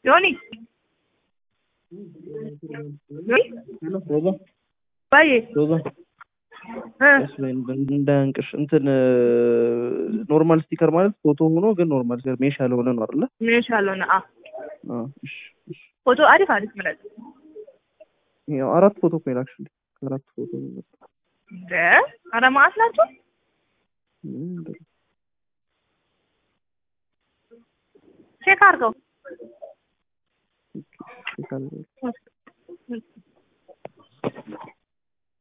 ዮኒ ሮዛ ባዬ ሮዛ እ እንዳያንቅሽ እንትን ኖርማል ስቲከር ማለት ፎቶ ሆኖ ግን ኖርማል ስቲከር ሜሽ ያልሆነ ነው አይደለ? ሜሽ ያልሆነ አ አዎ፣ እሺ፣ እሺ። ፎቶ አሪፍ አሪፍ ምረጥ። ያው አራት ፎቶ እኮ የላክሽልኝ አራት ፎቶ ነው የመጣው። እንደ ኧረ መዓት ናቸው። ምን በል። ቼክ አድርገው። ኦኬ፣ እሺ፣ ካለ